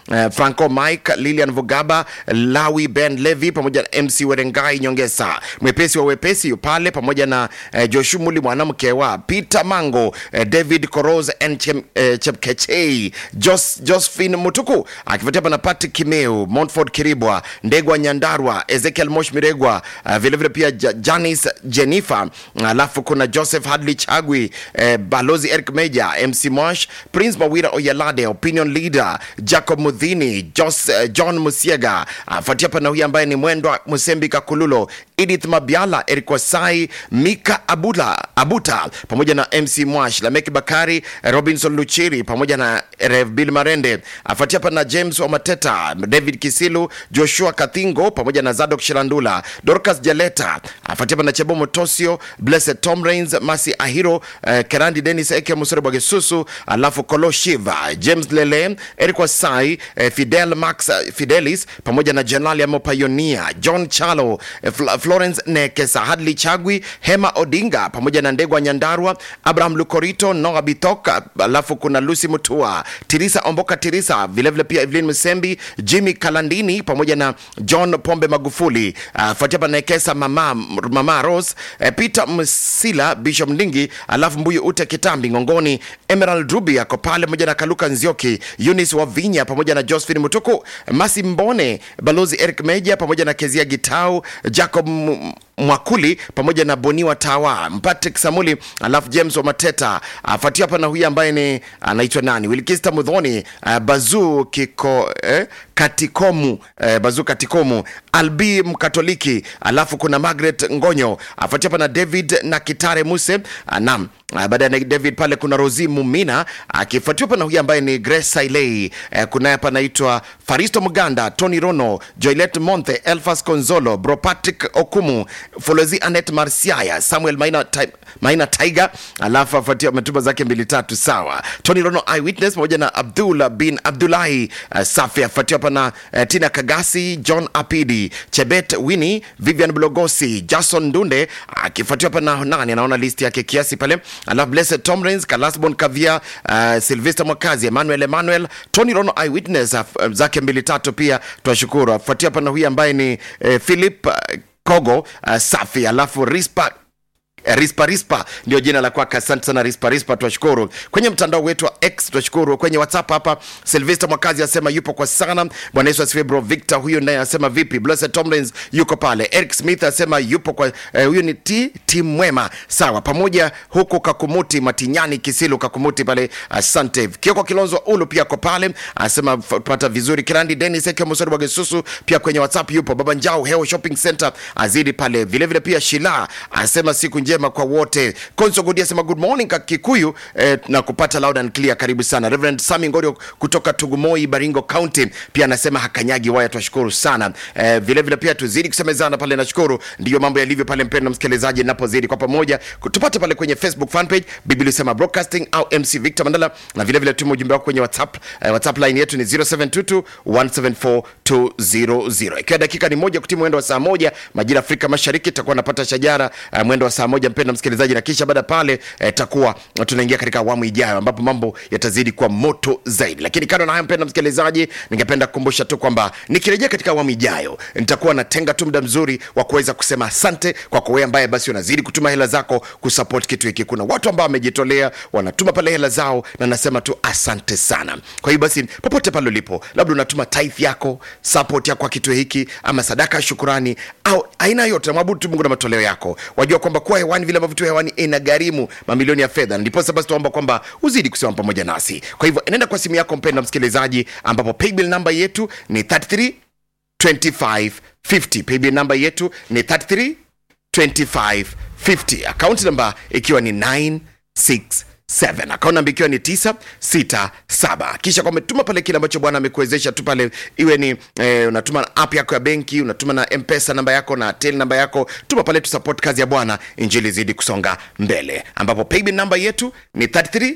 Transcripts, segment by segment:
uh, Franco Mike, Lilian Vugaba, Lawi Ben Levi pamoja na MC Werengai Nyongesa, mwepesi wa wepesi yu pale pamoja na uh, Joshumuli mwanamke wa Peter Mango, uh, David Koros and Chem, uh, Chepkechei, Jos, Josephine Mutuku akifuatia hapa na Patrick Kimeu, Montford Kiribwa, Ndegwa Nyandarwa, Ezekiel Mosh Miregwa, uh, vilevile pia Ja- Janice Jennifer, alafu kuna Joseph Hadley Chagwi, eh, Balozi Eric Meja, MC Mosh, Prince Mawira Oyalade, Opinion Leader, Jacob Mudhini, Jos, eh, John Musiega, afuatia hapa na huyu ambaye ni Mwendwa Musembi Kakululo, Edith Mabiala, Eric Wasai, Mika Abula, Abuta pamoja na MC Mwash, Lameki Bakari, Robinson Luchiri pamoja na Rev Bill Marende, afuatia hapa na James Wamateta, David Kisilu, Joshua Kathingo pamoja na Zadok Shilandula, Dorcas Jaleta, afuatia hapa na Chebo Motosio, Blessed Tom Rains, Masi Ahiro, eh, Kerandi Dennis Eke Musore Bwagesusu, alafu Kolo Shiva, James Lele, Eric Wasai, eh, Fidel Max eh, Fidelis pamoja na Jenerali Amo Payonia, John Chalo, eh, Fl Florence Nekesa, Hadley Chagwi, Hema Odinga pamoja na Ndegwa Nyandarwa, Abraham Lukorito, Noah Bitoka, alafu kuna Lucy Mutua, Tirisa Omboka Tirisa, vilevile pia Evelyn Musembi, Jimmy Kalandini pamoja na John Pombe Magufuli, uh, fuatia hapa na Nekesa mama, mama Rose, eh, Peter Msila, Bishop Ndingi, alafu Mbuyu Ute Kitambi Ngongoni, Emerald Ruby ako pale pamoja na Kaluka Nzioki, Eunice Wavinya pamoja na Josephine Mutuku, Masi Mbone, Balozi Eric Meja pamoja na Kezia Gitau, Jacob M- Mwakuli pamoja na Boniwa Tawa, Patrick Samuli, alafu James Wamateta afuatia hapa na huyu ambaye ni anaitwa nani, Wilkista Mudhoni, uh, Bazu Kiko eh, Katikomu eh, Bazu Katikomu, Albi Mkatoliki, alafu kuna Margaret Ngonyo afuatia hapa na David na Kitare Muse uh, nam Uh, baada ya David pale kuna Rosi Mumina akifuatiwa hapa na huyu ambaye ni Grace Sailei. Uh, kuna hapa anaitwa Faristo Muganda, Tony Rono, Joylet Monthe, Elfas Konzolo, Bro Patrick Okumu, Folozi Anet Marsiaya, Samuel Maina, Ti- Maina Tiger, alafu afuatia ametuma zake mbili tatu sawa. Tony Rono Eyewitness pamoja na Abdullah bin Abdullahi uh, Safi afuatiwa hapa na uh, Tina Kagasi, John Apidi, Chebet Winnie, Vivian Blogosi, Jason Ndunde akifuatiwa hapa na nani, anaona list yake kiasi pale alafu Blessed Tomrins, Kalasbon Kavia, uh, Sylvester Mwakazi, Emmanuel Emmanuel, Tony Rono Eyewitness uh, zake mbili tatu pia twashukuru. Afuatia hapa na huyu ambaye ni uh, Philip uh, Kogo uh, safi, alafu Rispa Eh, rispa rispa ndio jina la kwake asante sana rispa rispa twashukuru kwenye mtandao wetu wa x twashukuru kwenye whatsapp hapa silvester mwakazi asema yupo kwa sana bwana yesu asifiwe bro victor huyu naye asema vipi blessed tomlins yuko pale eric smith asema yupo kwa eh, huyu ni t tim mwema sawa pamoja huku kakumuti matinyani kisilu kakumuti pale asante kioko kilonzo ulu pia ko pale asema f- pata vizuri kirandi denis eke musori wagesusu pia kwenye whatsapp yupo baba njao heo shopping center azidi pale vilevile vile pia shila asema siku njema kwa wote konso godi asema good morning ka kikuyu eh, na kupata loud and clear karibu sana reverend sami ngorio kutoka tugumoi baringo county pia anasema hakanyagi waya twashukuru sana eh, vile vile pia tuzidi kusemezana pale nashukuru ndiyo mambo yalivyo pale mpendo msikilizaji napozidi kwa pamoja tupate pale kwenye facebook fanpage biblia sema broadcasting au mc victor mandala na vile vile tuma ujumbe wako kwenye whatsapp eh, whatsapp line yetu ni 0722 174 200 ikiwa dakika ni moja kutii mwendo wa saa moja majira afrika mashariki takuwa napata shajara uh, mwendo wa saa moja mpendo msikilizaji na kisha baada pale eh, takuwa tunaingia katika awamu ijayo ambapo mambo yatazidi kuwa moto zaidi lakini kando na hayo mpendo msikilizaji ningependa kukumbusha tu kwamba nikirejea katika awamu ijayo nitakuwa natenga tu muda mzuri wa kuweza kusema asante kwako wewe ambaye basi unazidi kutuma hela zako kusupport kitu hiki kuna watu ambao wamejitolea wanatuma pale hela zao na nasema tu asante sana kwa hiyo basi popote pale ulipo labda unatuma tithe yako support yako kwa kitu hiki ama sadaka ya shukurani au aina yote namwabudu tu mungu na matoleo yako wajua kwamba kuwa hewani vile ambavyo tu hewani inagharimu mamilioni ya fedha ndiposa basi tuomba kwamba uzidi kusimama pamoja nasi kwa hivyo nenda kwa simu yako mpenda msikilizaji ambapo paybill namba yetu ni 33 2550 paybill namba yetu ni 33 2550 akaunti namba ikiwa ni 967 akaunti namba ikiwa ni 967 kisha kwa umetuma pale kile ambacho bwana amekuwezesha tu pale iwe ni eh, unatuma na app yako ya benki unatuma na mpesa namba yako na tel namba yako tuma pale tu support kazi ya bwana injili zidi kusonga mbele ambapo paybill namba yetu ni 33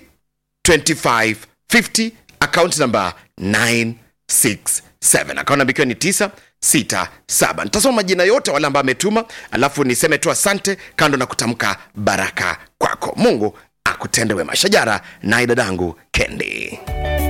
2550 account number 967 account number ikiwa ni 967 nitasoma majina yote wale ambao ametuma alafu niseme tu asante kando na kutamka baraka kwako mungu akutende wema shajara naye dadangu kendi